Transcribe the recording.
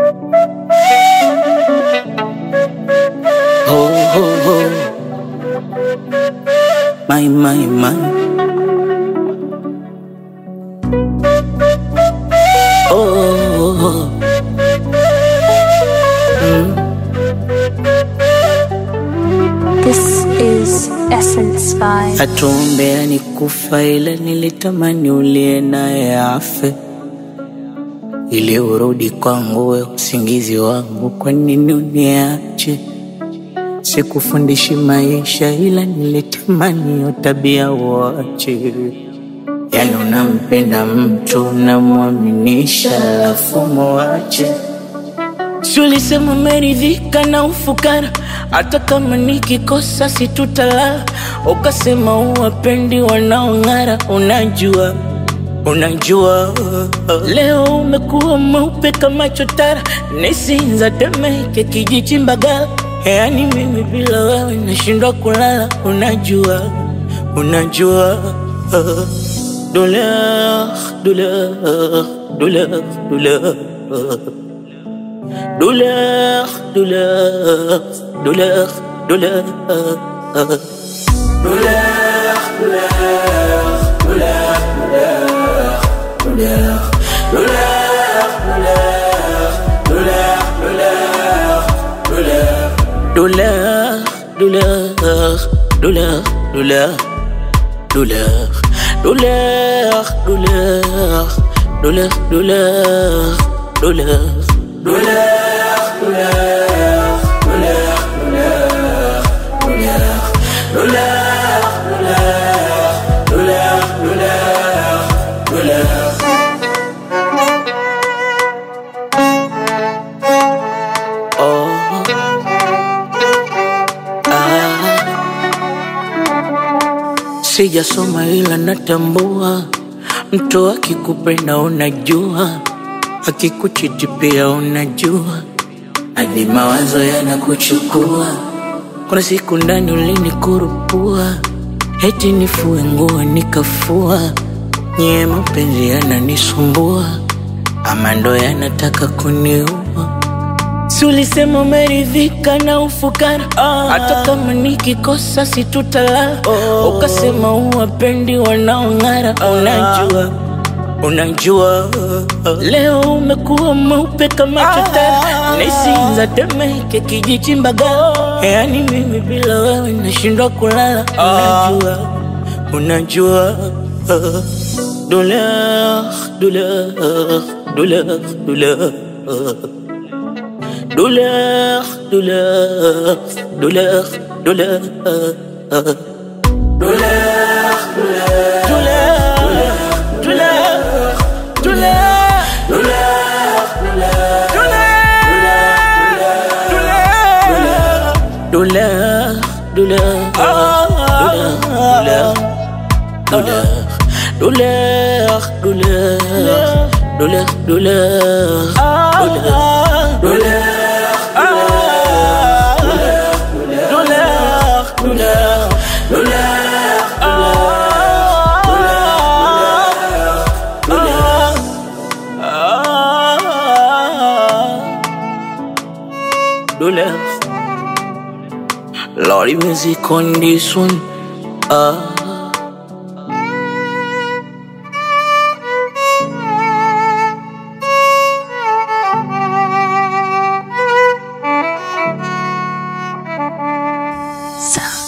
Ho, ho, ho. My, my, my. Oh, oh, oh. This is Essence Vibe. Hatuombea ni kufa, ila nilitamani ulie naye afe ili urudi kwangu, we usingizi wangu. Kwa nini uniache? Sikufundishi maisha, ila nilitamani hiyo tabia uache. Yani unampenda mtu unamwaminisha, alafu muache. Si ulisema umeridhika na ufukara, hata kama nikikosa situtalala. Ukasema uwapendi wanaong'ara, unajua unajua leo umekuwa mweupe kama chotara, nisinza Temeke, kijiji Mbagala. Yani mimi bila wewe nashindwa kulala, unajua unajua douleur douleur douleur douleur douleur, douleur, douleur, douleur. Douleur, douleur, douleur, douleur, douleur, douleur, douleur, douleur, douleur, douleur. Oh, ah. Sijasoma ila natambua, mtu akikupenda unajua, akikuchiti pia unajua, hadi mawazo yanakuchukua. Kuna siku ndani ulinikurupua, eti nifue nguo nikafua, nyie mapenzi yananisumbua, ama ndo yanataka kuniua. Si ulisema umeridhika na ufukara, hata kama nikikosa situtalala. Ukasema uwapendi wanaong'ara, unajua unajua leo umekuwa mweupe kama chotara, nisinza Temeke, kijiji Mbagala. Yani mimi bila wewe nashindwa kulala, unajua unajua douleur douleur douleur douleur douleur, douleur, douleur, douleur, douleur, douleur, douleur, douleur, douleur, douleur, douleur, douleur, douleur, douleur, douleur, douleur, douleur. douleur. Lordy music on this one. Ah. Sound